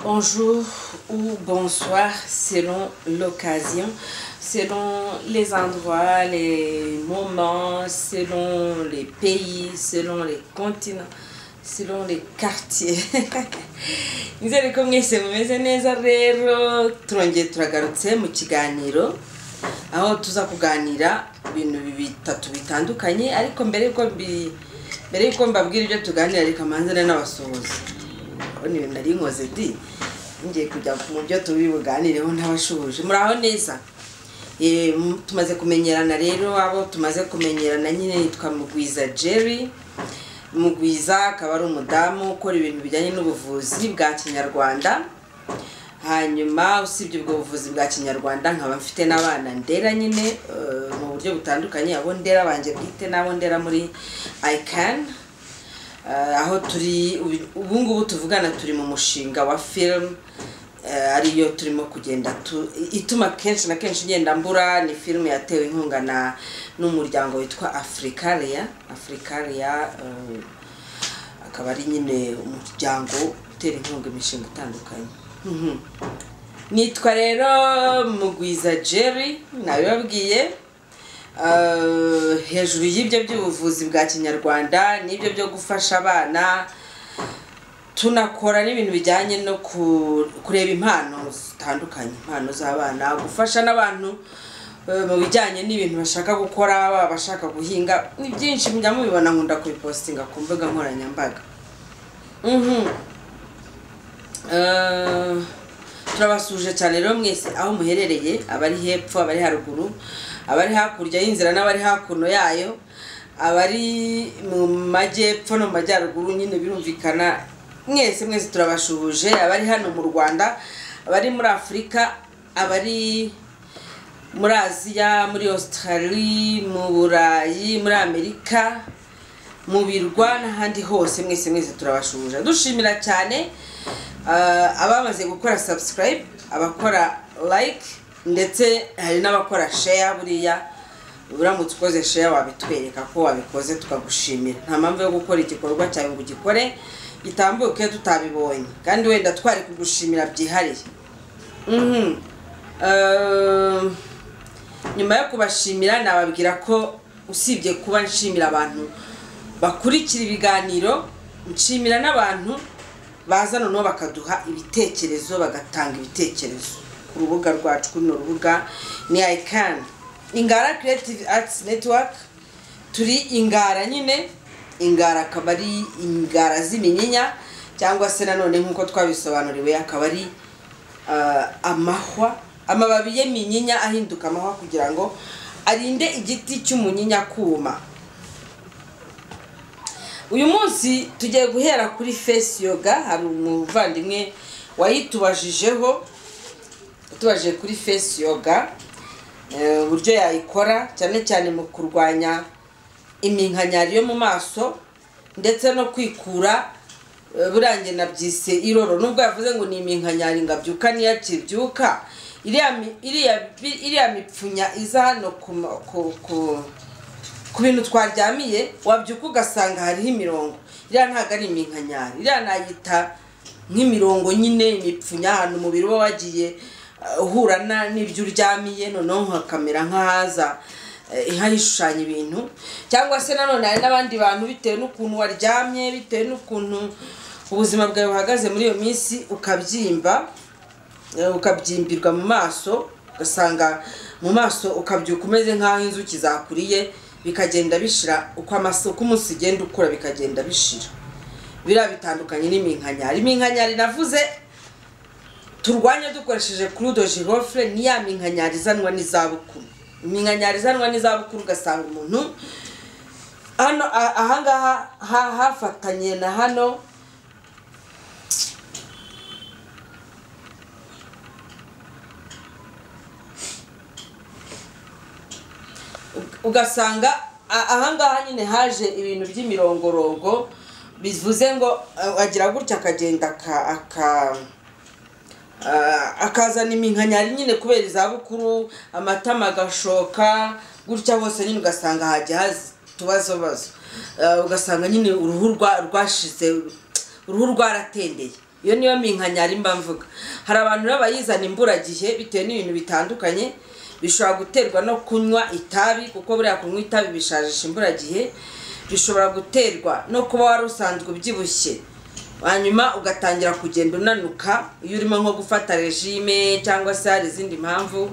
bonjour ou bonsoir selon l'occasion, selon les endroits, les moments, selon les pays, selon les continents, selon les quartiers. nizere ko mwese mumeze neza rero turongeye turagarutse mu kiganiro aho tuza kuganira ibintu bitatu bitandukanye ariko mbere yuko mbi- mbere yuko mbabwira ibyo tuganira reka mbanzane n'abasuhuza urabona ibintu nari nkoze di ngiye kujya mu byo turi buganireho ntabashubuje muraho neza Eh, m- tumaze kumenyerana rero abo tumaze kumenyerana nyine nitwa mugwiza jerry mugwiza akaba ari umudamu ukora ibintu bijyanye n'ubuvuzi bwa kinyarwanda hanyuma usibye ubwo buvuzi bwa kinyarwanda nkaba mfite n'abana ndera nyine eh, mu buryo butandukanye abo ndera banjye bwite n'abo ndera muri icani aho turi ubu- ubu ngubu tuvugana turi mu mushinga wa film eh, ariyo turimo kugenda tu- ituma kenshi na kenshi ngenda mbura ni film yatewe inkunga na n'umuryango witwa africaria africaria eh, akaba ari nyine umuryango utera inkunga imishinga itandukanye Mhm. nitwa rero mugwiza jerry nabibabwiye Uh, hejuru y'ibyo by'ubuvuzi bwa kinyarwanda n'ibyo byo gufasha abana tunakora n'ibintu bijyanye no ku- kureba impano zitandukanye impano z'abana gufasha n'abantu uh, mu bijyanye n'ibintu bashaka gukora baba bashaka guhinga ni byinshi mujya mubibona nkunda kubipositinga ku mbuga nkoranyambaga Mhm. Eh, turabasuje cyane rero mwese aho muherereye abari hepfo abari haruguru abari hakurya y'inzira n'abari hakuno yayo abari mu majyepfo no mu majyaruguru nyine birumvikana mwese mwese turabashuhuje abari hano mu rwanda abari muri afurika abari muri aziya muri australia mu burayi muri amerika mu birwa n'ahandi hose mwese mwese turabashuhuje dushimira cyane eh, abamaze gukora subscribe abakora like ndetse hari n'abakora share buriya uramutse ukoze share wabitwereka ko wabikoze tukagushimira nta mpamvu yo gukora igikorwa cyawe ngo ugikore gitambuke tutabibonye kandi wenda twari kugushimira byihariye Mhm. Eh, nyuma yo kubashimira nababwira ko usibye kuba nshimira abantu bakurikira ibiganiro nshimira n'abantu baza noneho bakaduha ibitekerezo bagatanga ibitekerezo ku rubuga rwacu kuri runo rubuga ni icani ingara creative arts network turi ingara nyine ingara akaba ari ingara z'iminyinya cyangwa se nanone nk'uko twabisobanuriwe akaba ari ah, amahwa amababi y'eminyinya ahinduka amahwa kugira ngo arinde igiti cy'umunyinya kuma uyu munsi tugiye guhera kuri fesi yoga hari umuvandimwe wayitubajijeho utubajije kuri fesi yoga eh, uburyo yayikora cyane cyane mu kurwanya iminkanyari yo mu maso ndetse no kwikura eh, burangiye nabyise iroro nubwo yavuze ngo ni iminkanyari ngo abyuka niyo akibyuka iriya mi- iriya bi- iriya mipfunya iza hano ku ma- ku- ku- ku bintu twaryamiye wabyuka ugasanga hariho imirongo iriya ntabwo ari iminkanyari iriya nayita nk'imirongo nyine imipfunya ahantu umubiri uba wagiye eh, uhura na- n'ibyo uryamiye noneho hakamera nk'ahaza eh, nk'ahishushanya ibintu cyangwa se nanone hari n'abandi bantu bitewe n'ukuntu waryamye bitewe n'ukuntu ubuzima bwawe buhagaze muri iyo minsi ukabyimba Eh, ukabyimbirwa mu maso ugasanga mu maso ukabyuka umeze nk'aho inzuki zakuriye bikagenda bishira uko amase uko umunsi ugenda ukura bikagenda bishira biriya bitandukanye n'iminkanyari iminkanyari navuze turwanya dukoresheje kurudo girofre ni ya minkanyari izanwa n'izabukuru iminkanyari izanwa n'izabukuru ugasanga umuntu hano a- ahangaha ha- hafatanye na hano ugasanga a- ahangaha nyine haje ibintu by'imirongorongo bivuze ngo eh, agira gutya akagenda aka- aka ah, akazana iminkanyari nyine kubera izabukuru amatama agashoka gutya hose nyine ugasanga hajya haza utubazobazo ugasanga nyine uruhu rwa- rwashize uruhu rwaratendeye iyo niyo minka nyarimba mvuga hari abantu baba bayizana imburagihe bitewe n'ibintu bitandukanye bishobora guterwa no kunywa itabi kuko buriya kunywa itabi bishajisha imburagihe bishobora guterwa no kuba wari usanzwe ubyibushye hanyuma ugatangira kugenda unanuka iyo urimo nko gufata regime cyangwa se hari izindi mpamvu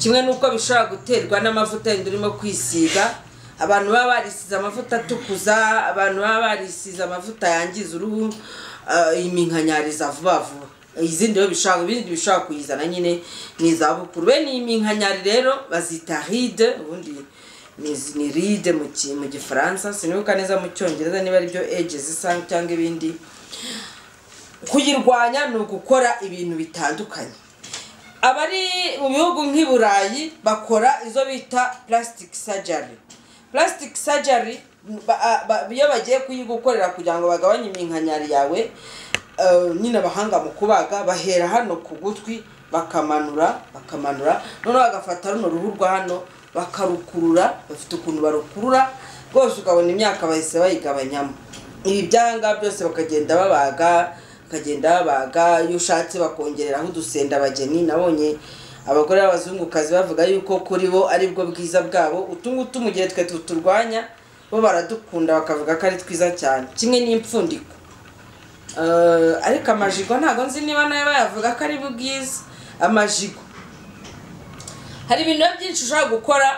kimwe n'uko bishobora guterwa n'amavuta yenda urimo kwisiga abantu baba barisize amavuta atukuza abantu baba barisize amavuta yangiza uruhu iminkanyariza vuba vuba izindi rero bishobora ibindi bishobora kuyizana nyine ni izabukuru bene iyi minkanyari rero bazita ride ubundi ni ride mu gifaransa sinibuka neza mu cyongereza niba ari byo ege zisa cyangwa ibindi kuyirwanya ni ugukora ibintu bitandukanye abari mu bihugu nk'i burayi bakora izo bita plastic surgery plastic surgery iyo bagiye kuyigukorera kugira ngo bagabanye iminkanyari yawe nyine abahanga mu kubaga bahera hano ku gutwi bakamanura bakamanura noneho bagafata runo ruhu rwa hano bakarukurura bafite ukuntu barukurura rwose ukabona imyaka bahise bayigabanyamo ibi byanga byose bakagenda babaga bakagenda babaga iyo ushatse bakongereraho udusendabageni nabonye abagore b'abazungukazi bavuga yuko kuri bo aribwo bwiza bwabo utu ngutu mu gihe twe tuturwanya bo baradukunda bakavuga ko ari twiza cyane kimwe n'impfundiko ariko amajigo ntabwo nzi niba nayo bayavuga ko ari bwiza amajigo hari ibintu byinshi ushobora gukora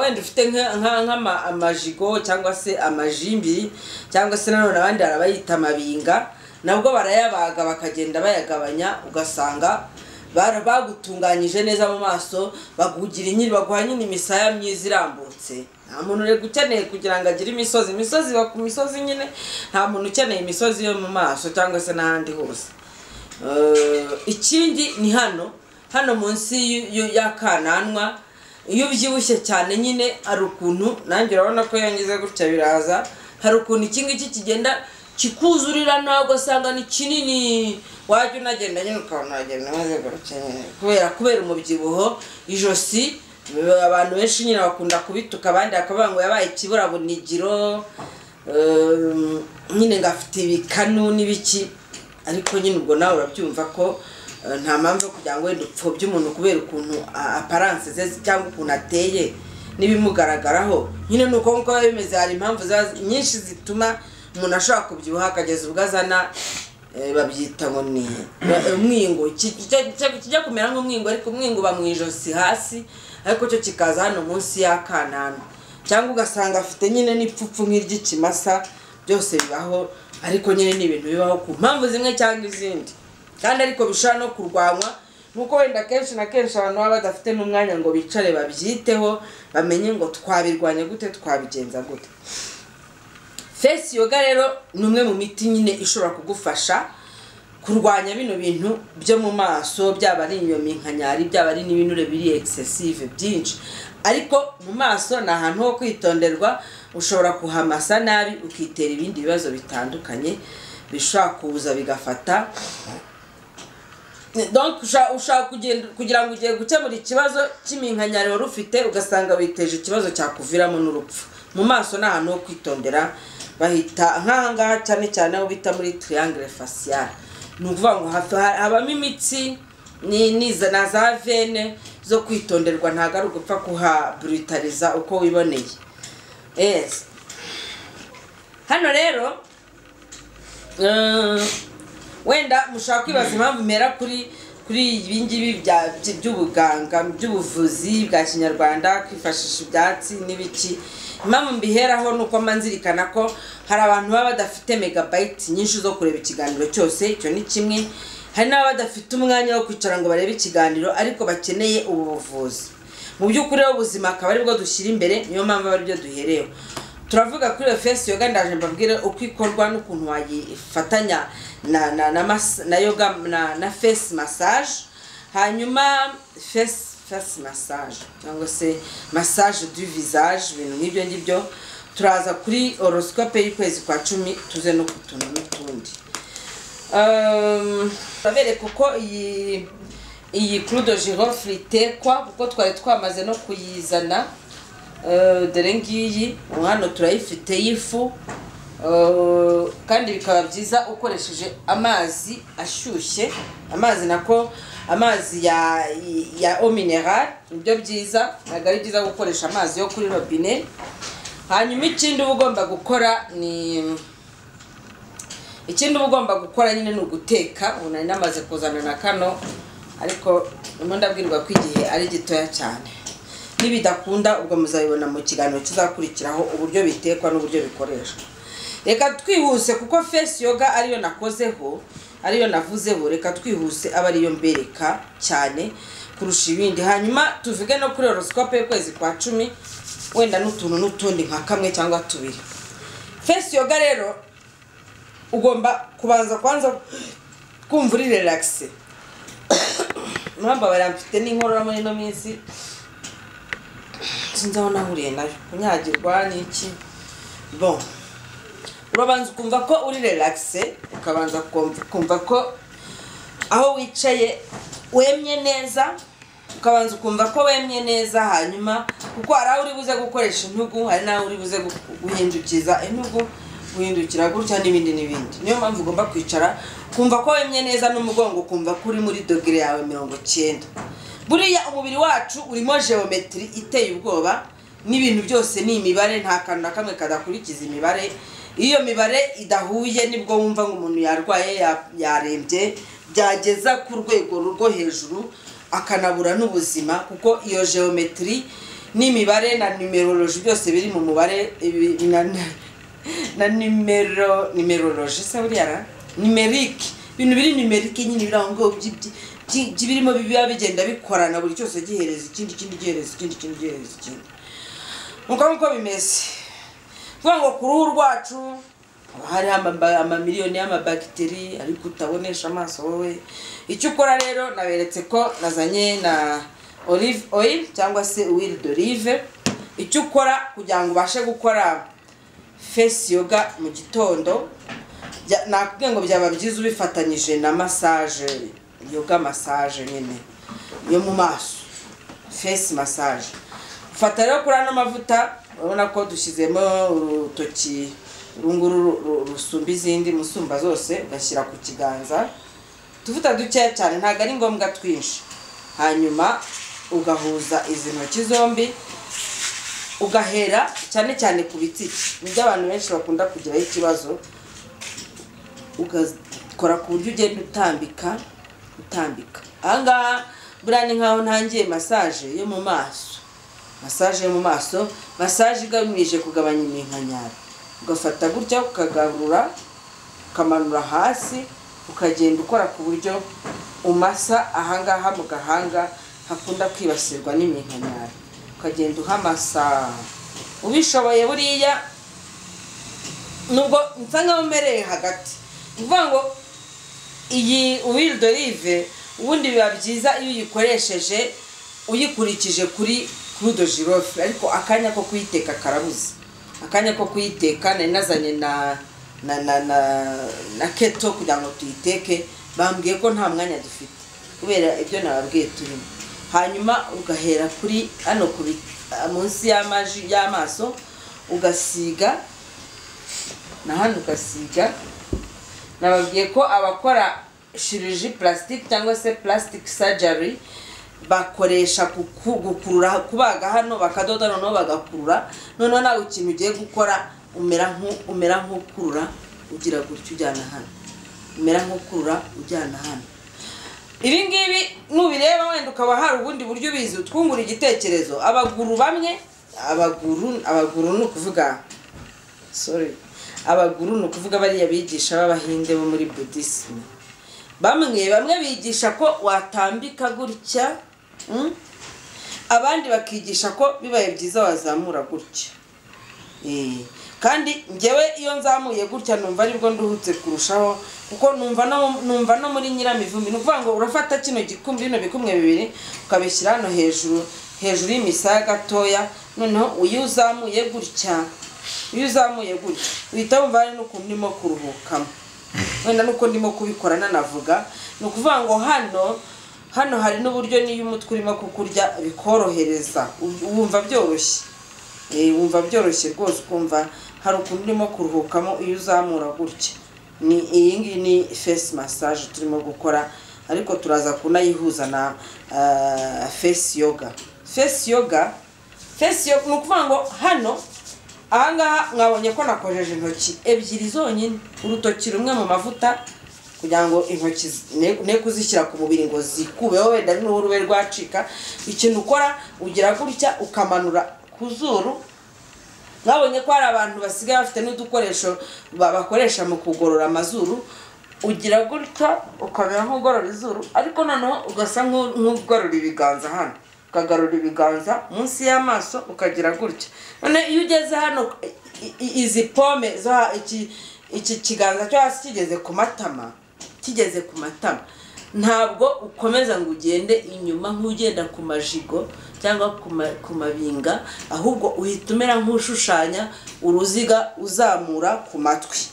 wenda ufite nk'amajigo cyangwa se amajimbi cyangwa se nanone abandi hari abayita amabinga nabwo barayabaga bakagenda bayagabanya ugasanga bagutunganyije neza mu maso bagugira inyiri baguha nyine imisaya myiza irambutse nta muntu rero ukeneye kugira ngo agire imisozi imisozi iba ku misozi nyine nta muntu ukeneye imisozi yo mu maso cyangwa se n'ahandi hose ikindi ni hano hano munsi y'akananwa iyo ubyibushye cyane nyine hari ukuntu nanjye urabona ko yangize gutya biraza hari ukuntu iki ngiki kigenda kikuzurira ntabwo asanga ni kinini wajya unagenda nyine ukabona wagenda maze kubera kubera umubyibuho ijosi abantu benshi nyine bakunda kubituka abandi bakavuga ngo yabaye ikiburabunigiro nyine ngafite ibikanu n'ibiki ariko nyine ubwo nawe urabyumva ko nta mpamvu yo kugira ngo wenda upfobye umuntu kubera ukuntu aparanse ze cyangwa ukuntu ateye n'ibimugaragaraho nyine ni uko nk'uko biba bimeze hari impamvu nyinshi zituma umuntu ashobora kubyibuha akageza ubwo azana babyita ngo ni umwingo kijya kumera nk'umwingo ariko umwingo uba mu ijosi hasi ariko cyo kikaza hano munsi y'akananwa cyangwa ugasanga afite nyine n'ipfupfu nk'iry'ikimasa byose bibaho ariko nyine ni ibintu bibaho ku mpamvu zimwe cyangwa izindi kandi ariko bishobora no kurwanywa nuko wenda kenshi na kenshi abantu baba badafite n'umwanya ngo bicare babyiteho bamenye ngo twabirwanya gute twabigenza gute fesi yoga rero ni umwe mu miti nyine ishobora kugufasha kurwanya bino bintu byo mu maso byaba ari iyo minkanyari byaba ari n'ibinure biri excessive byinshi ariko mu maso ni ahantu ho kwitonderwa ushobora kuhamasa nabi ukitera ibindi bibazo bitandukanye bishobora kuza bigafata ushaka kugira ngo ugiye gukemura ikibazo cy'iminkanyari wari ufite ugasanga witeje ikibazo cyakuviramo n'urupfu mu maso ni ahantu ho kwitondera bahita nk'ahangaha cyane cyane aho bita muri triangle facial ni ukuvuga ngo habamo imitsi na za vene zo kwitonderwa ntabwo ari ugupfa kuhaburitariza uko wiboneye hano rero wenda mushaka kwibaza impamvu mera kuri kuri ibi ngibi by'ubuganga by'ubuvuzi bwa kinyarwanda kwifashisha ibyatsi n'ibiki impamvu mbiheraho ni uko nzirikana ko hari abantu baba badafite megabayiti nyinshi zo kureba ikiganiro cyose icyo ni kimwe hari n'ababa badafite umwanya wo kwicara ngo barebe ikiganiro ariko bakeneye ubu buvuzi mu by'ukuri ubuzima akaba aribwo dushyira imbere niyo mpamvu aba aribyo duhereyeho turavuga kuri iyo fesi yoga ndaje mbabwire uko ikorwa n'ukuntu wayifatanya na na na na yoga na na fesi masaje hanyuma fesi fesi masaje cyangwa se masaje du visage ibintu nk'ibyo ngibyo turaza kuri horoscope y'ukwezi kwa cumi tuze no ku tuntu n'utundi turabereka uko iyi iyi kurudo girofure itekwa kuko twari twamaze no kuyizana dore ngiyi hano turayifite y'ifu Uh, kandi bikaba byiza ukoresheje amazi ashyushye amazi nako amazi ya ya eau mineral nibyo byiza ntabwo ari byiza gukoresha amazi yo kuri robine hanyuma ikindi uba ugomba gukora ni ikindi uba ugomba gukora nyine ni uguteka ubu nari namaze kuzana na kano ariko ndimo ndabwirwa ko igihe ari gitoya cyane n'ibidakunda ubwo muzabibona mu kiganiro kizakurikiraho uburyo bitekwa n'uburyo bikoreshwa reka twihuse kuko fesi yoga ariyo nakozeho ariyo navuzeho reka twihuse aba ariyo mbereka cyane kurusha ibindi hanyuma tuvuge no kuri horoscope y'ukwezi kwa cumi wenda n'utuntu n'utundi nka kamwe cyangwa tubiri fesi yoga rero ugomba kubanza kwanza kumva uri relaxed mwambabara mfite n'inkorora muri ino minsi sinzi aho nahuriye nayo kunyagirwa n'iki bon urabanza ukumva ko uri relaxed ukabanza ukumva ko aho wicaye wemye neza ukabanza ukumva ko wemye neza hanyuma kuko hari aho uri buze gukoresha intugu hari n'aho uri buze guhindukiza intugu guhindukira gutya n'ibindi n'ibindi niyo mpamvu ugomba kwicara ukumva ko wemye neza n'umugongo ukumva ko uri muri dogere yawe mirongo icyenda buriya umubiri wacu urimo geometry iteye ubwoba n'ibintu byose ni imibare nta kantu na kamwe kadakurikiza imibare iyo mibare idahuye nibwo wumva nk'umuntu yarwaye yarembye byageza ku rwego rwo hejuru akanabura n'ubuzima kuko iyo geometry n'imibare na nimeroloji byose biri mu mubare na nimero nimeroloji se buriya ra nimerike ibintu biri nimerike nyine biri aho ngaho birimo biba bigenda bikorana buri cyose gihereza ikindi ikindi gihereza ikindi ikindi gihereza ikindi nuko nguko bimeze kuvuga ngo ku ruhu rwacu haba hariho amamiliyoni y'amabagiteri ariko utabonesha amaso wowe icyo ukora rero naberetse ko nazanye na olive oil cyangwa se uwiri d'olive icyo ukora kugira ngo ubashe gukora fesi yoga mu gitondo nakubwiye ngo byaba byiza ubifatanyije na masaje yoga masaje nyine yo mu maso fesi masaje fata rero kuri ano mavuta urabona ko dushyizemo urutoki runguru rusumba izindi musumba zose ugashyira ku kiganza tuvuta dukeya cyane ntabwo ari ngombwa twinshi hanyuma ugahuza izi ntoki zombi ugahera cyane cyane ku bitsike nibyo abantu benshi bakunda kugiraho ikibazo ugakora ku buryo ugenda utambika utambika ahangaha buriya ni nkaho ntangiye masaje yo mu maso masaje yo mu maso masaje igamije kugabanya iminkanyari ugafata gutya ukagarura ukamanura hasi ukagenda ukora ku buryo umasa ahangaha mu gahanga hakunda kwibasirwa n'iminkanyari ukagenda uhamasa ubishoboye buriya nubwo nsa nkaho umereye hagati ni ukuvuga ngo iyi uwiri dorive ubundi biba byiza iyo uyikoresheje uyikurikije kuri kurudo jirofe ariko akanya ko kuyiteka karabuze akanya ko kuyiteka nari nazanye na na na na na keto kugira ngo tuyiteke bambwiye ko nta mwanya dufite kubera ibyo nababwiye turimo hanyuma ugahera kuri hano munsi y'amaji y'amaso ugasiga na hano ugasiga nababwiye ko abakora shiriji plastic cyangwa se plastic surgery bakoresha gukurura kubaga hano bakadoda noneho bagakurura noneho nawe ikintu ugiye gukora umera nk'ukurura ugira gutya ujyana hano umera nk'ukurura ujyana hano ibi ngibi nubireba wenda ukaba hari ubundi buryo ubizi utwungura igitekerezo abaguru bamwe abaguru abaguru ni ukuvuga sorry abaguru ni ukuvuga bariya bigisha b'abahinde bo muri budisimu bamwe bamwe bigisha ko watambika gutya abandi bakigisha ko bibaye byiza wazamura gutya kandi ngewe iyo nzamuye gutya numva aribwo nduhutse kurushaho kuko numva no muri nyiramivumbi ni ukuvuga ngo urafata kino gikumbi bino bikumwe bibiri ukabishyira hano hejuru hejuru y'imisaya gatoya noneho iyo uzamuye gutya iyo uzamuye gutya uhita wumva hari n'ukuntu urimo kuruhukamo wenda nuko ndimo kubikora nanavuga ni ukuvuga ngo hano hano hari n'uburyo n'iyo umutwe urimo kukurya bikorohereza wumva byoroshye wumva byoroshye rwose ukumva hari ukuntu urimo kuruhukamo iyo uzamura gutya ni iyi ngiyi ni fesi masaje turimo gukora ariko turaza kunayihuza na fesi yoga fesi yoga fesi yoga ni ukuvuga ngo hano ahangaha mwabonye ko nakojeje intoki ebyiri zonyine urutoki rumwe mu mavuta kugira ngo intoki ne kuzishyira ku mubiri ngo zikubeho wenda n'ubu rube rwacika ikintu ukora ugira gutya ukamanura ku zuru mwabonye ko hari abantu basigaye bafite n'udukoresho bakoresha mu kugorora amazuru ugira gutya ukamera nk'ugorora izuru ariko noneho ugasa nk'ugorora ibiganza hano ukagarura ibiganza munsi y'amaso ukagira gutya none iyo ugeze hano izi pome iki kiganza cyo hasi kigeze ku matama kigeze ku matama ntabwo ukomeza ngo ugende inyuma nk'ugenda ku majigo cyangwa ku mabinga ahubwo uhita umera nk'ushushanya uruziga uzamura ku matwi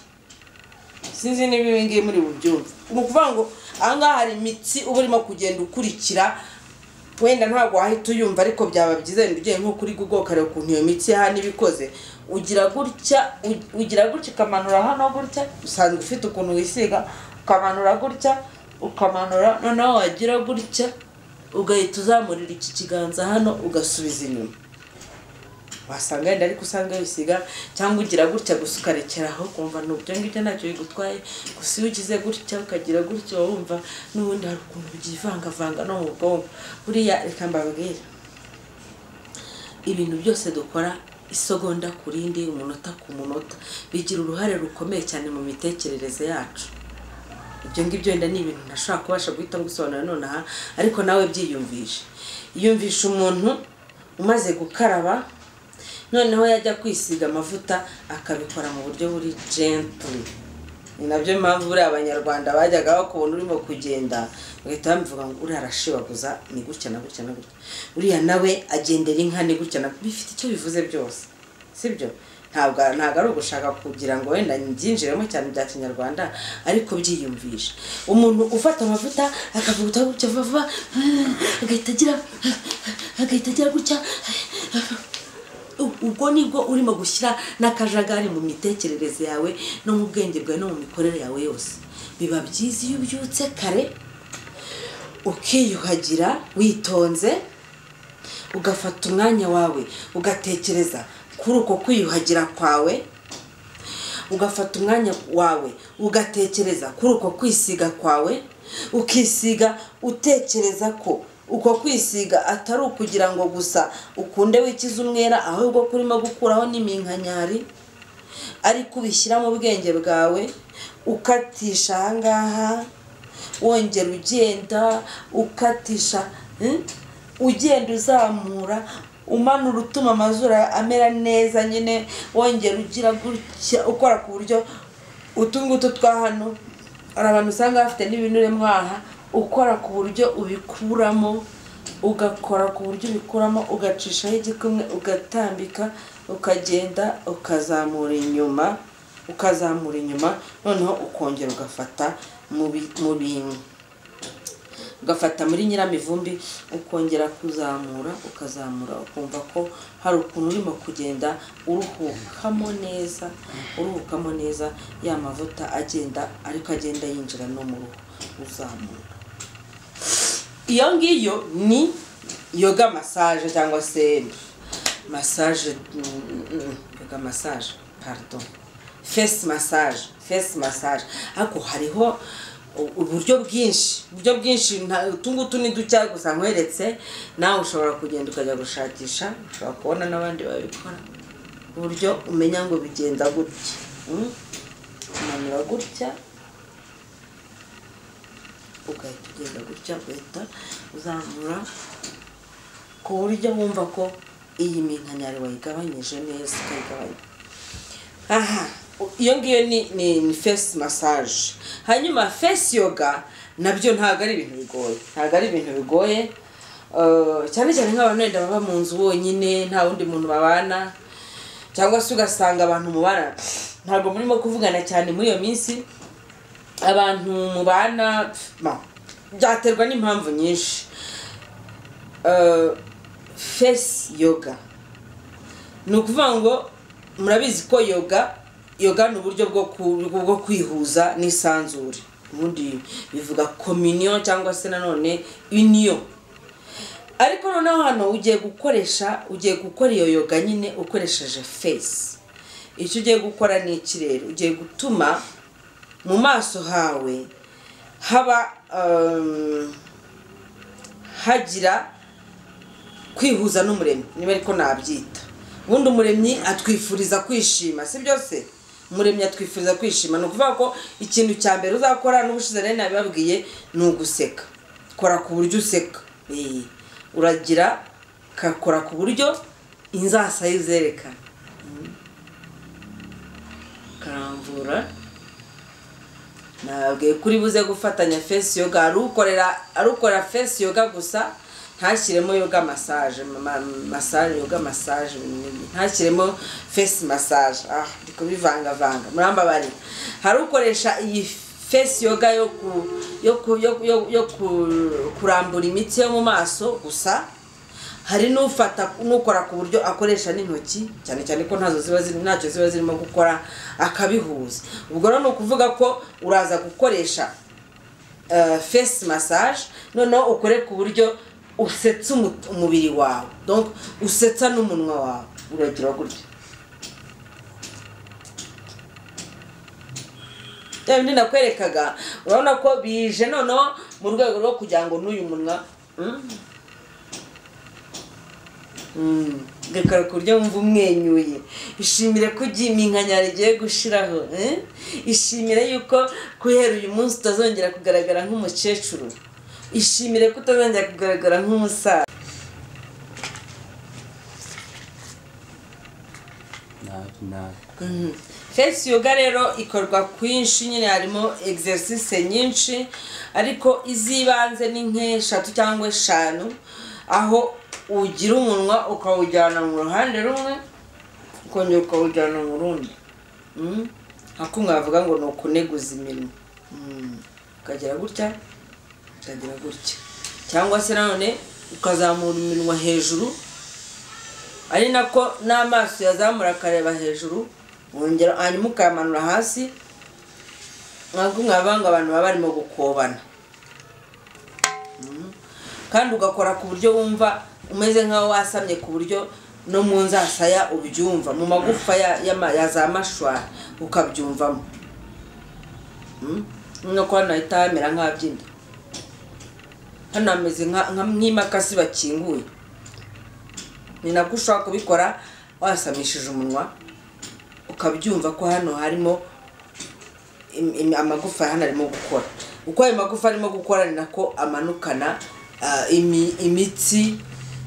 sinzi niba ibi ngibi muri bubyumve ni ukuvuga ngo ahangaha hari imitsi uba urimo kugenda ukurikira wenda ntabwo wahita uyumva ariko byaba byiza wenda ugiye nko kuri google ukareba ukuntu iyo mitsi hano iba ikoze ugira gutya ugira gutya ukamanura hano gutya usanga ufite ukuntu wisiga ukamanura gutya ukamanura noneho wagira gutya ugahita uzamurira iki kiganza hano ugasubiza inyuma wasanga wenda ariko usanga wisiga cyangwa ugira gutya gusa ukarekeraho ukumva ni ubyo ngibyo ntacyo bigutwaye gusa iyo ugize gutya ukagira gutya wumva n'ubundi hari ukuntu byivangavanga no mu bwonko buriya reka mbabwira ibintu byose dukora isegonda ku rindi umunota ku munota bigira uruhare rukomeye cyane mu mitekerereze yacu ibyo ngibyo wenda ni ibintu ntashobora kubasha guhita gusobanura nonaha ariko nawe byiyumvishe yumvisha umuntu umaze gukaraba noneho yajya kwisiga amavuta akabikora mu buryo buri gently ni nabyo mpamvu buriya abanyarwanda bajyaga bakubona urimo kugenda bagahita bamuvuga ngo uriya arashibaguza ni gutya na gutya na gutya uriya nawe agendera inka ni gutya na bifite icyo bivuze byose sibyo ntabwo ntabwo ari ugushaka kugira ngo wenda byinjiremo cyane bya kinyarwanda ariko byiyumvisha umuntu ufata amavuta akavuguta gutya vuba agahita agira agahita agira gutya ubwo nibwo urimo gushyira n'akajagari mu mitekerereze yawe no mu bwenge bwawe no mu mikorere yawe yose biba byiza iyo ubyutse kare ukiyuhagira witonze ugafata umwanya wawe ugatekereza kuri uko kwiyuhagira kwawe ugafata umwanya wawe ugatekereza kuri uko kwisiga kwawe ukisiga utekereza ko uko kwisiga atari ukugira ngo gusa ukunde wikize umwera ahubwo kurimo gukuraho n'iminkanyari ariko ubishyira mu bwenge bwawe ukatisha ahangaha wongera ugenda ukatisha ugenda uzamura umanura utuma amazuru amera neza nyine wongera ugira gutya ukora ku buryo utu ngutu twa hano hari abantu usanga bafite n'ibinure mwaha ukora ku buryo ubikuramo ugakora ku buryo ubikuramo ugacishaho igikumwe ugatambika ukagenda ukazamura inyuma ukazamura inyuma noneho ukongera ugafata mu bintu ugafata muri nyiramivumbi ukongera kuzamura ukazamura ukumva ko hari ukuntu urimo kugenda uruhukamo neza uruhukamo neza ya mavuta agenda ariko agenda yinjira no mu ruhu uzamura iyo ngiyo ni yoga masaje cyangwa se masaje yoga masaje pardon fesi masaje fesi masaje ariko hariho uburyo bwinshi uburyo bwinshi utu ngutu ni ducya gusa nkweretse nawe ushobora kugenda ukajya gushakisha ushobora kubona n'abandi babikora uburyo umenya ngo bigenda gutya umanura gutya ugahita ugenda gutya ugahita uzamura ku buryo wumva ko iyi minkanyari wayigabanyije neza ukayigabanya aha iyo ngiyo ni fesi masaje hanyuma fesi yoga nabyo ntabwo ari ibintu bigoye ntabwo ari ibintu bigoye cyane cyane nk'abantu wenda baba mu nzu bonyine nta wundi muntu babana cyangwa se ugasanga abantu mubana ntabwo murimo kuvugana cyane muri iyo minsi abantu mubana byaterwa n'impamvu nyinshi fesi yoga ni ukuvuga ngo murabizi ko yoga yoga ni uburyo bwo ku- bwo kwihuza n'isanzure ubundi bivuga kominiyo cyangwa se nanone uniyo ariko noneho hano ugiye gukoresha ugiye gukora iyo yoga nyine ukoresheje fesi icyo ugiye gukora ni iki rero ugiye gutuma mu maso hawe haba um, hagira kwihuza n'umuremyi niba ariko nabyita ubundi umuremyi atwifuriza kwishima si byose umuremyi atwifuriza kwishima ni ukuvuga ko ikintu cya mbere uzakora n'ubushize rero nabibabwiye ni uguseka kora ku buryo useka Eh, uragira kakora ku buryo inzasa ye zerekana Mm. karambura nababwiye ko uri buze gufatanya fesi yoga ari ukorera ari ukora fesi yoga gusa ntashyiremo yoga massage ma- massage yoga massage ni- ntashyiremo fesi massage ah ndi kubivangavanga murambabare hari ukoresha iyi fesi yoga yo ku yo ku yo, yo, yo ku, kurambura imitsi yo mu maso gusa hari n'ufata n'ukora ku buryo akoresha n'intoki cyane cyane ko ntazo ziba ziri ntacyo ziba zirimo gukora akabihuza ubwo rero ni ukuvuga ko uraza gukoresha eh, face massage noneho ukore ku buryo usetsa umu- umubiri wawe donc usetsa n'umunwa wawe uragira gutya bya bindi nakwerekaga urabona ko bije noneho mu rwego rwo kugira ngo n'uyu munwa mm, Mm, gakora ku buryo wumva umwenyuye ishimire ko ugiye iminkanyari igiye gushiraho eh? ishimire yuko guhera uyu munsi utazongera kugaragara nk'umukecuru ishimire ko utazongera kugaragara nk'umusaza nabi nabi fesi yoga rero ikorwa kwinshi nyine harimo exercise nyinshi ariko iz'ibanze ni nk'eshatu cyangwa eshanu aho ugira umunwa ukawujyana mu ruhande rumwe ukongera ukawujyana mu rundi Mm. ako mwavuga ngo ni ukuneguza imirimo Mm. ukagira gutya ukagira gutya cyangwa se nanone ukazamura iminwa hejuru ari nako n'amaso yazamura akareba hejuru wongera hanyuma ukayamanura hasi ntabwo mwabanga abantu baba barimo gukobana Mhm. kandi ugakora ku buryo wumva umeze nk'aho wasamye ku buryo no mu nzasaya ubyumva mu magufa ya, ya, ma- ya za mashwara ukabyumvamo Mhm. nino ko hano hahita hamera nk'abyina hano hameze nka- nka- nk'imakasi bakinguye ni nabwo ushobora kubikora wasamishije umunwa ukabyumva ko hano harimo im- im- amagufa hano arimo gukora uko ayo magufa arimo gukora ni nako amanukana ah, imi- imitsi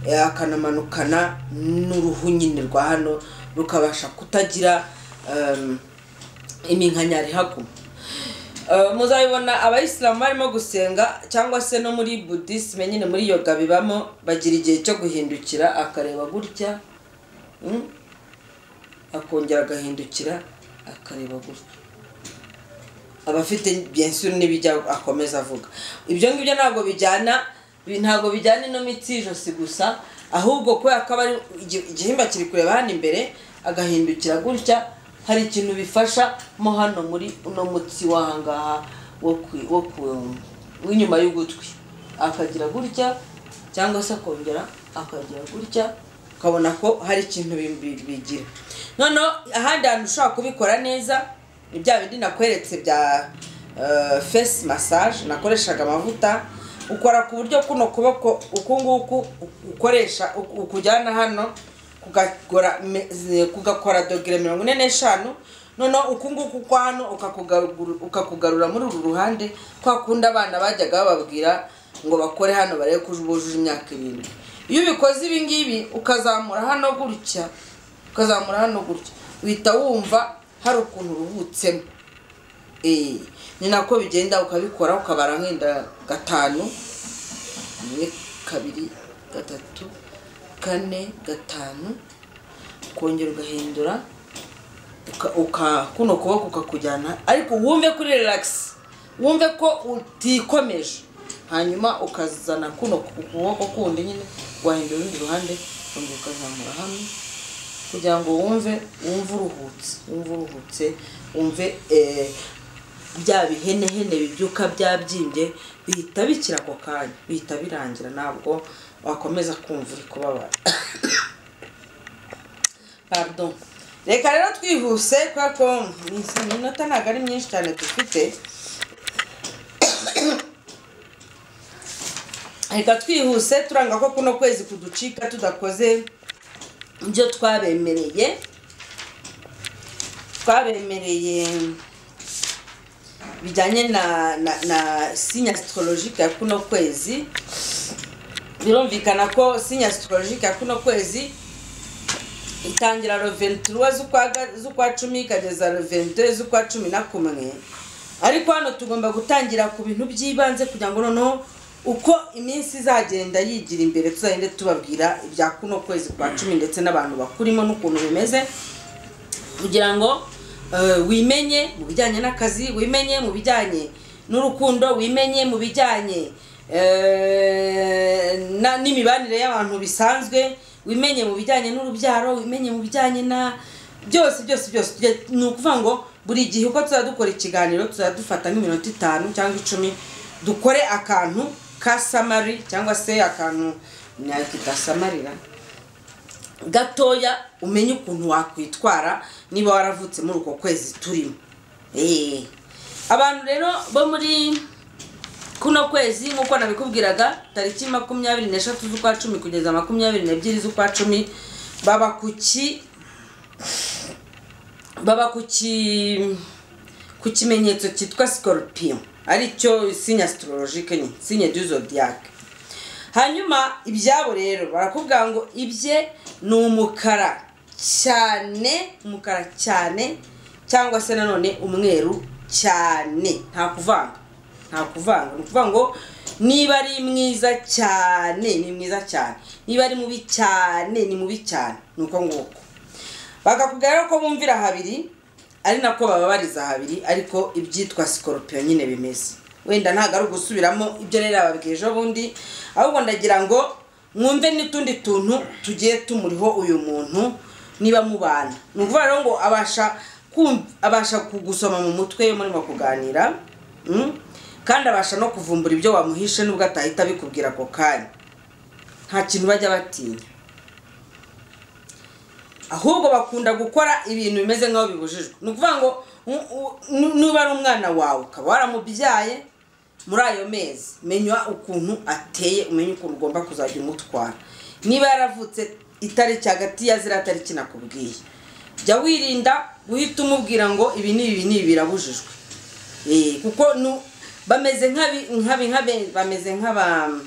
eh, akanamanukana n'uruhu nyine rwa hano rukabasha kutagira em, iminkanyari haguma Eh, muzabibona abayisilamu barimo gusenga cyangwa se no muri budisime nyine muri yoga bibamo bagira igihe cyo guhindukira akareba gutya mm, akongera agahindukira akareba gutya abafite byensuru n'ibijya akomeza avuga ibyo ngibyo ntabwo bijyana bi- ntabwo bijyana ino mitsi y'ijosi gusa ahubwo kubera ko aba ari igi- igihimba kiri kureba hano imbere agahindukira gutya hari ikintu bifasha mo hano muri uno mutsi w'ahangaha wo ku- wo ku- w'inyuma y'ugutwi akagira gutya cyangwa se akongera akagira gutya ukabona ko hari ikintu bi- bi- bigira noneho ahandi hantu ushobora kubikora neza ni bya bindi nakweretse bya fesi massage nakoreshaga amavuta ukora ku buryo kuno kuboko uku nguku ukoresha uku- ukujyana hano kugakora me- ze- kugakora dogere mirongo ine n'eshanu noneho uku nguku kwa hano ukakugaru- ukakugarura muri uru ruhande kwa kundi abana bajyaga bababwira ngo bakore hano barebe ko bujuje imyaka irindwi iyo ubikoze ibi ngibi ukazamura hano gutya ukazamura hano gutya uhita wumva hari ukuntu uruhutsemo Eh, ni nako bigenda ukabikora ukabara nk'inda gatanu rimwe kabiri gatatu kane gatanu ukongera ugahindura uka- uka kuno kuboko ukakujyana ariko wumve kuri relax wumve ko utikomeje hanyuma ukazana kuno ku kuboko kundi nyine wahindura urundi ruhande ukongera ukazamura hamwe kugira ngo wumve wumve uruhutse wumve uruhutse wumve eh, bya bihenehene bibyuka byabyimbye bihita bikira ako kanya bihita birangira ntabwo wakomeza kumva uri kubabara pardon reka rero twihuse kubera ko iminota ntabwo ari myinshi cyane dufite reka twihuse turanga ko kuno kwezi kuducika tudakoze ibyo twabemereye twabemereye bijyanye na na na sinya astrologique ya kuno kwezi birumvikana ko sinya astrologique ya kuno kwezi itangira le 23 z'ukwa ga- z'ukwa cumi ikageza le 22 z'ukwa cumi na kumwe ariko hano tugomba gutangira ku bintu by'ibanze kugira ngo noneho uko iminsi izagenda yigira imbere tuzagende tubabwira ibya kuno kwezi kwa cumi ndetse n'abantu bakurimo n'ukuntu bimeze kugira ngo eh, wimenye mu bijyanye n'akazi wimenye mu bijyanye n'urukundo wimenye mu bijyanye eh, na- n'imibanire y'abantu bisanzwe wimenye mu bijyanye n'urubyaro wimenye mu bijyanye na byose byose byose Tujye- ni ukuvuga ngo buri gihe uko tuzajya dukora ikiganiro tuzajya dufata nk'iminota itanu cyangwa icumi dukore akantu ka samari cyangwa se akantu nakita samarira gatoya umenye ukuntu wakwitwara niba waravutse muri uko kwezi turimo Eh. abantu rero bo muri kuno kwezi nk'uko nabikubwiraga tariki makumyabiri n'eshatu z'ukwa cumi kugeza makumyabiri n'ebyiri z'ukwa cumi baba ku ki baba ku ki ku kimenyetso cyitwa scorpion aricyo sinya astrologique nyine sinya du zodiac hanyuma ibyabo rero barakubwira ngo ibye ni umukara cyane umukara cyane cyangwa se nanone umweru cyane nta kuvanga nta kuvanga ni ukuvuga ngo niba ari mwiza cyane ni mwiza cyane niba ari mubi cyane ni mubi cyane ni uko nguko bakakubwira rero ko bumvira habiri ari nako bababariza habiri ariko ibyitwa sikoropiyo nyine bimeze wenda ntabwo ari ugusubiramo ibyo rero bababwiye ejo bundi ahubwo ndagira ngo mwumve n'utundi tuntu tugiye tumuriho uyu muntu niba mubana ni ukuvuga rero ngo abasha kumv- abasha kugusoma mu mutwe iyo murimo kuganira mm? kandi abasha no kuvumbura ibyo wamuhishe nubwo atahita abikubwira ako kanya nta kintu bajya batinya ahubwo bakunda gukora ibintu bimeze nk'aho bibujijwe ni ukuvuga ngo u- u- nu- niba ari umwana wawe ukaba waramubyaye muri ayo mezi menya ukuntu ateye umenye ukuntu ugomba kuzajya umutwara niba yaravutse itariki hagati ya ziriya tariki nakubwiye jya wirinda guhita umubwira ngo ibi n'ibi ibi n'ibi birabujijwe Eh, kuko nu- bameze nk'abi- nk'abi nk'abe- bameze nk'abantu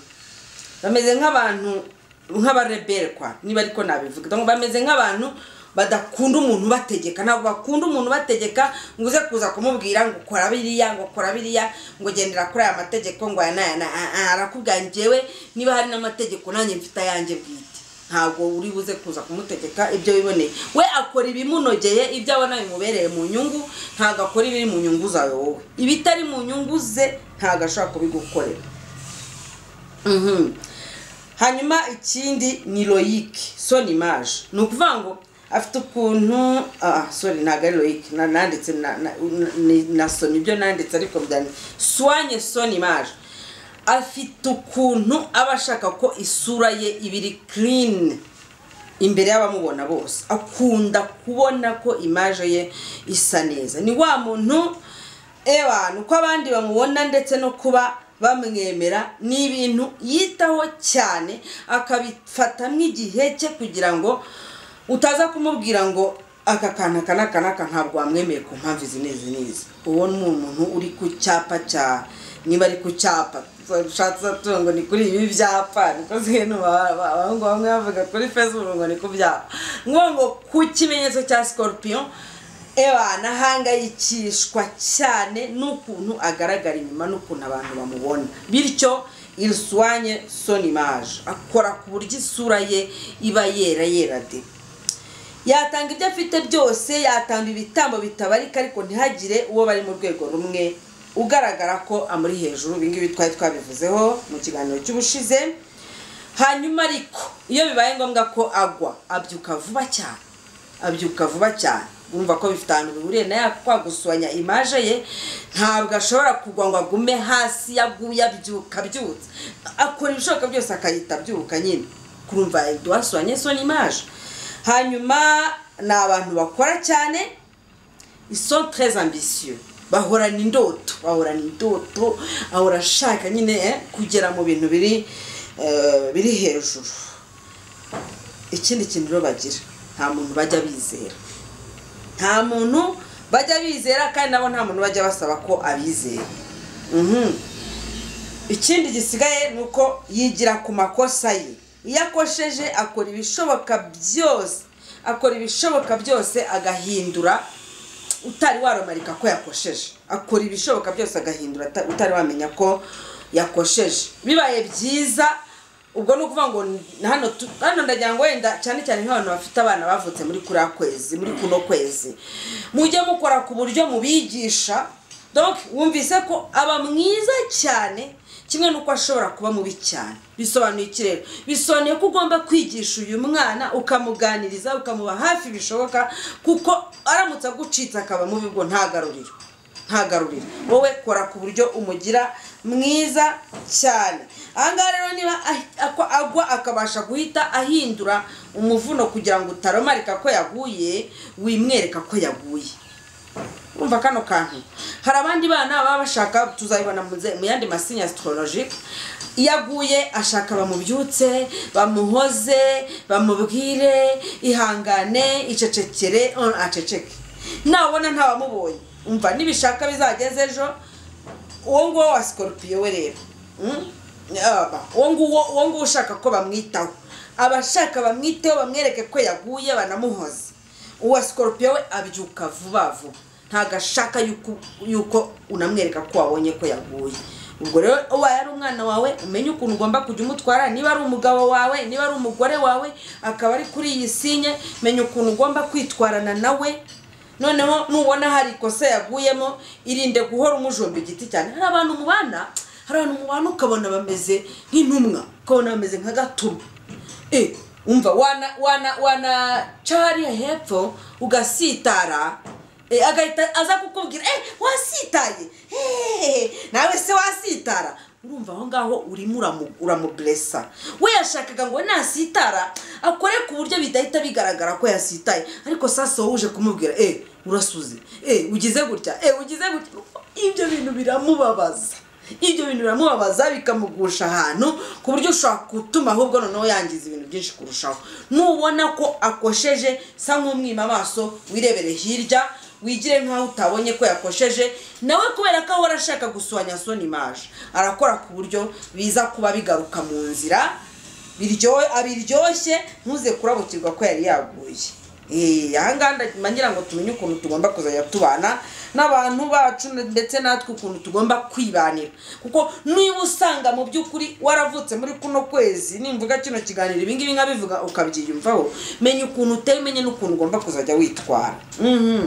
bameze nk'abantu nk'abarebere kwa niba ariko nabivuga Donc, bameze nk'abantu badakunda umuntu bategeka ntabwo bakunda umuntu bategeka ngo uze kuza kumubwira ngo kora biriya ngo kora biriya ngo gendera kuri aya mategeko ngo aya n'aya n'aya. Ah, ah, arakubwira njyewe niba hari n'amategeko nanjye mfite ayanjye bwite ntabwo uri buze kuza kumutegeka ibyo wiboneye we akora ibimunogeye ibyo abona bimubereye mu nyungu ntabwo akora ibiri mu nyungu zawe wowe ibitari mu nyungu ze ntabwo ashobora kubigukorera Mhm. hanyuma ikindi ni loyike soni imaje ni ukuvuga ngo afite ukuntu ah sori ntabwo ari loyike na- nanditse na- na- ni- nasomye ibyo nanditse ariko byane soanye soni imaje afite ukuntu aba ashaka ko isura ye iba iri kirini imbere y'abamubona bose akunda kubona ko imaje ye isa neza ni wa muntu ewa uko abandi bamubona ndetse no kuba bamwemera ni ibintu yitaho cyane akabifata nk'igihe cye kugira ngo utaza kumubwira ngo aka kantu aka n'aka n'aka ntabwo wamwemeye ku mpamvu izi n'izi n'izi uwo ni umuntu uri ku cyapa cya niba ari ku cyapa ushatse atungo ni kuri ibi byapa niko zino ba- ba- abahungu bamwe bavuga kuri facebook ngo ni ku byapa ngo ngo ku kimenyetso cya scorpion ewa ahangayikishwa cyane n'ukuntu agaragara inyuma n'ukuntu abantu bamubona bityo iriswanye soni imaje akora ku buryo isura ye iba yera yera de yatanga ibyo afite byose yatanga ibitambo bitabarika ariko ntihagire uwo bari mu rwego rumwe ugaragara ko amuri hejuru ibingibi twari twabivuzeho mu kiganiro cy'ubushize hanyuma ariko iyo bibaye ngombwa ko agwa abyuka vuba cyane abyuka vuba cyane urumva ko bifite ahantu bihuriye nawe kwa gusohanya imaje ye ntabwo ashobora kugwa ngo agume hasi yaguye abyuka abyutse akora ibishoboka byose akayita abyuka nyine kurumva duhasohanye soni imaje hanyuma ni abantu bakora cyane iso tereze ambisiyo bahorana indoto bahorana indoto ahora ashaka nyine eh, kugera mu bintu biri eh, biri hejuru ikindi kintu rero bagira nta muntu bajya bizera nta muntu bajya bizera kandi nabo nta muntu bajya basaba ko abizera Mhm. ikindi gisigaye ni uko yigira ku makosa ye iyo akosheje akora ibishoboka byose akora ibishoboka byose agahindura utari waromarika ko yakosheje akora ibishoboka byose agahindura ata- utari wamenya ko yakosheje bibaye byiza ubwo ni ukuvuga ngo n- hano tu- hano ndagira ngo wenda cyane cyane nk'abantu bafite abana bavutse muri kuriya kwezi muri kuno kwezi mujye mukora ku buryo mubigisha donc wumvise ko aba mwiza cyane kimwe n'uko ashobora kuba mubi cyane bisobanuye iki rero bisobanuye ko ugomba kwigisha uyu mwana ukamuganiriza ukamuba hafi bishoboka kuko aramutse agucitse akaba mubi ubwo ntagaruriro ntagaruriro wowe kora ku buryo umugira mwiza cyane ahangaha rero niba ahi- ako- agwa akabasha guhita ahindura umuvuno kugira ngo utaromarika ko yaguye wimwereka ko yaguye umva kano kantu hari abandi bana baba bashaka tuzabibona mu nze- mu yandi masini astrologique iyo aguye ashaka bamubyutse bamuhoze bamubwire ihangane icecekere on- aceceke nabona ntawamubonye umva nibishaka bizageze ejo uwo nguwo wa sikorupiyo we rero Mm? Aba, uwo nguwo uwo nguwo ushaka ko bamwitaho abashaka bamwiteho bamwereke ko yaguye banamuhoze uwa sikorupiyo we abyuka vuba vuba ntabwo ashaka yuko yuko unamwereka ko wabonye ko yaguye ubwo rero ubaye ari umwana wawe umenye ukuntu ugomba kujya umutwara niba ari umugabo wawe niba ari umugore wawe akaba ari kuri iyi sinye menya ukuntu ugomba kwitwarana nawe noneho nubona hari ikosa yaguyemo irinde guhora umujomba igiti cyane hari abantu mubana hari abantu mubana ukabona bameze nk'intumwa ukabona bameze nka gatuma e umva wana wana wana cariya hepfo ugasitara e, agahita aza kukubwira e wasitaye Hey, nawe se wasitara urumva aho ngaho urimo uramu- uramuburesa we yashakaga ngo nasitara akore ku buryo bidahita bigaragara ko yasitaye ariko sasa wowe uje kumubwira e urasuze e ugize gutya e ugize gutya ibyo bintu biramubabaza ibyo bintu biramubabaza bikamugusha ahantu ku buryo ushobora gutuma ahubwo noneho yangiza ibintu byinshi kurushaho nubona ko akosheje sa nk'umwima amaso wirebere hirya wigire nk'aho utabonye ko yakosheje nawe kubera ko ahora ashaka gusohanya soni maje arakora ku buryo biza kuba bigaruka mu nzira biryohe abiryoshye ntuze kurabukirwa ko yari yaguye Eh, ahangaha nda- ngira ngo tumenye ukuntu tugomba kuzajya tubana n'abantu bacu ndetse natwe ukuntu tugomba kwibanira kuko niba usanga mu by'ukuri waravutse muri kuno kwezi nimvuga kino kiganiro ibingibi nkabivuga ukabyiyumvaho menya ukuntu uteye umenye n'ukuntu ugomba kuzajya witwara Mhm.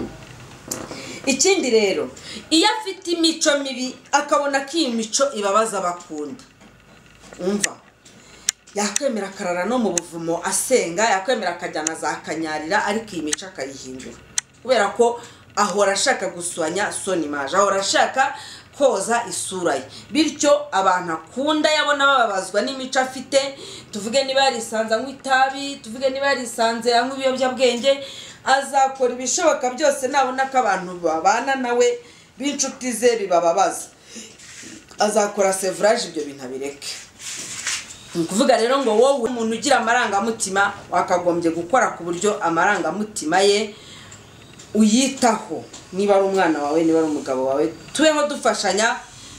ikindi rero iyo afite imico mibi akabona ko iyi mico ibabaza abakunda umva yakwemera akarara no mu buvumo asenga yakwemera akajyana za kanyarira ariko iyi mico akayihindura kubera ko ahora ashaka guswanya soni maje ahora ashaka koza isura ye bityo abantu akunda yabona bababazwa n'imico afite tuvuge niba yarisanze anywa itabi tuvuge niba yarisanze anywa ibiyobyabwenge azakora ibishoboka byose nabona ko abantu babana nawe b'inshuti ze bibababaza azakora sevuraje ibyo bintu abireke ni ukuvuga rero ngo wowe umuntu ugira amarangamutima wakagombye gukora ku buryo amarangamutima ye uyitaho niba ari umwana wawe niba ari umugabo wawe tubeho dufashanya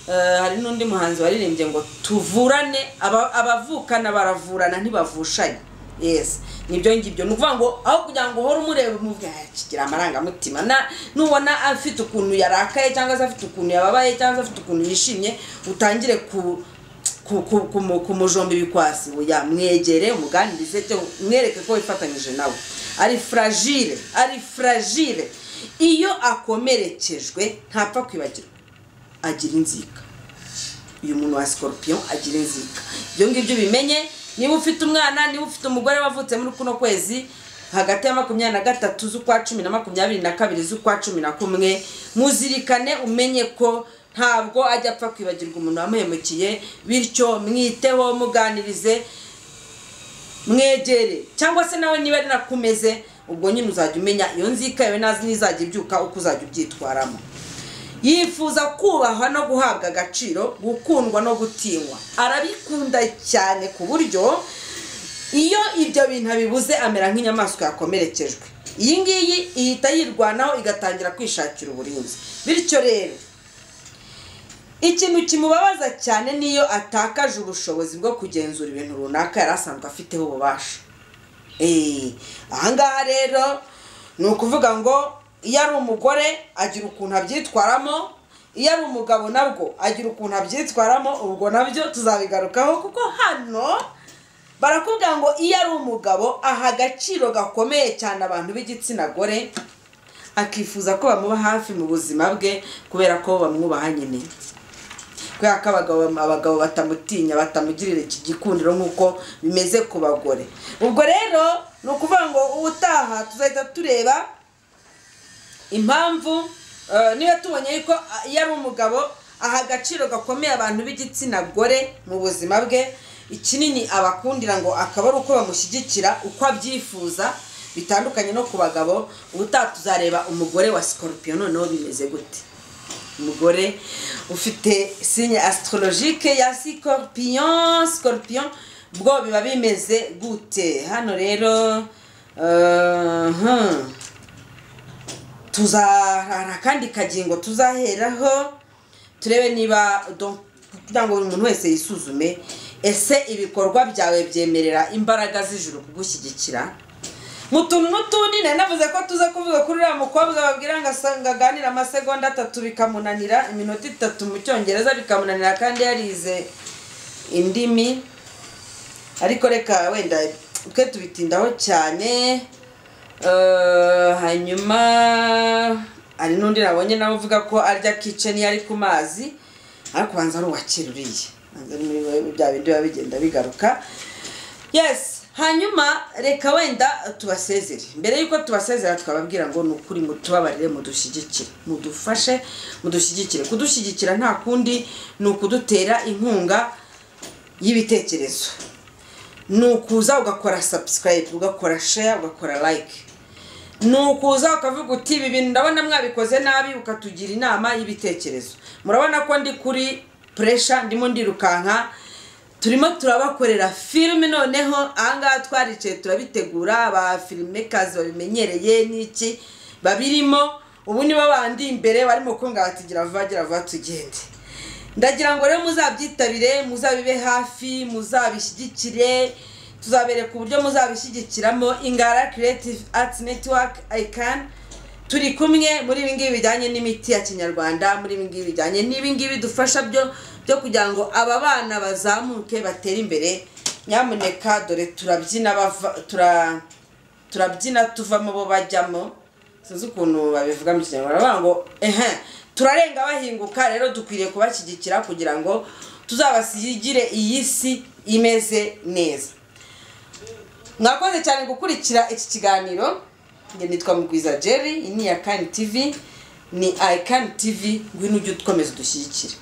Eh, hari n'undi muhanzi waririmbye ngo tuvurane aba- abavukana baravurana ntibavushanye yes nibyo ngibyo ni ukuvuga ngo aho kugira ngo uhore umureba umuvuga kigira amarangamutima na nubona afite ukuntu yarakaye cyangwa se afite ukuntu yababaye cyangwa se afite ukuntu yishimye utangire ku ku- ku- kumu- kumujomba ibikwasi oya mwegere umuganirize cyo mwereke ko wifatanyije nawe ari fragile ari fragile iyo akomerekejwe ntapfa kwibagirwa agira inzika uyu muntu wa scorpion agira inzika ibyo ngibyo ubimenye niba ufite umwana niba ufite umugore wavutse muri kuno kwezi hagati ya makumyabiri na gatatu z'ukwa cumi na makumyabiri na kabiri z'ukwa cumi na kumwe muzirikane umenye ko ntabwo ajya apfa kwibagirwa umuntu wamuhemukiye bityo mwiteho muganirize mwegere cyangwa se nawe niba rinakumeze ubwo nyine uzajya umenya iyo nzika yawe nazi n'izajya ibyuka uko uzajya ubyitwaramo yifuza kubahwa no guhabwa agaciro gukundwa no gutinywa arabikunda cyane ku buryo iyo ibyo bintu abibuze amera nk'inyamaswa yakomerekejwe iyi ngiyi ihita yirwanaho igatangira kwishakira uburinzi bityo rero ikintu kimubabaza cyane niyo atakaje ubushobozi bwo kugenzura ibintu runaka yari asanzwe afiteho ububasha eee ahangaha rero ni ukuvuga ngo iyo ari umugore agira ukuntu abyitwaramo iyo ari umugabo nabwo agira ukuntu abyitwaramo ubwo nabyo tuzabigarukaho kuko hano barakubwira ngo iyo ari umugabo aha agaciro gakomeye cyane abantu b'igitsina gore akifuza ko bamuba hafi mu buzima bwe kubera ko bamwubaha nyine kubera ko abagabo abagabo batamutinya batamugirira iki gikundiro nk'uko bimeze ku bagore ubwo rero ni ukuvuga ngo ubutaha tuzahita tureba impamvu eh, niba tubonye ko ah, iyo ari umugabo aha agaciro gakomeye abantu b'igitsina gore mu buzima bwe ikinini abakundira ngo akaba ari uko bamushyigikira uko abyifuza bitandukanye no ku bagabo ubutaha tuzareba umugore wa sikorupiyo noneho bimeze gute umugore ufite sinya asitorologike ya sikorupiyo sikorupiyo bwo biba bimeze gute hano rero eh, hmm. tuzarara akandi kagingo tuzaheraho turebe niba donc kugira ngo buri muntu wese yisuzume ese ibikorwa byawe byemerera imbaraga z'ijuru kugushyigikira mu tuntu n'utundi nari navuze ko tuza kuvuga kuri uriya mukobwa babwira ngo asanga aganira amasegonda atatu bikamunanira iminota itatu mu cyongereza bikamunanira kandi yarize indimi ariko reka wenda twe tubitindaho cyane Eh, hanyuma hari n'undi nabonye nawe uvuga ko arya kice niyo ari ku mazi ariko ubanza ari uwakira uriye Ubanza ari muri wowe, bya bindi biba bigenda bigaruka yes hanyuma reka wenda tubasezere mbere y'uko tubasezera twababwira ngo ni ukuri mutubabarire mudushyigikire mudufashe mudushyigikire kudushyigikira nta kundi ni ukudutera inkunga y'ibitekerezo ni ukuza ugakora subscribe ugakora share ugakora like ni ukuza ukavuga uti ibi bintu ndabona mwabikoze nabi ukatugira inama y'ibitekerezo murabona ko ndi kuri pressure ndimo ndirukanka turimo turabakorera filime noneho ahangaha twaricaye turabitegura aba filimekazi babimenyereye n'iki babirimo ubu nibo bandi imbere barimo kunga bati gira vuba gira vuba tugende ndagira ngo rero muzabyitabire muzabibe hafi muzabishyigikire tuzabereka uburyo muzabishyigikiramo ingara creative arts network icon turi kumwe muri ibi ngibi bijyanye n'imiti ya kinyarwanda muri ibi ngibi bijyanye n'ibi ngibi dufasha byo byo kugira ngo aba bana bazamuke batere imbere nyamuneka dore turabyina bava tura turabyina tuvamo bo bajyamo sinzi ukuntu babivuga mu kinyarwanda baravuga ngo ehe turarenga bahinguka rero dukwiriye kubashyigikira kugira ngo tuzabasigire iyi si imeze neza mwakoze cyane gukurikira iki kiganiro njye nitwa mugwiza jerry iyi ni iya kani tivi ni ayikani tivi ngwino ujye ukomeza udushyigikire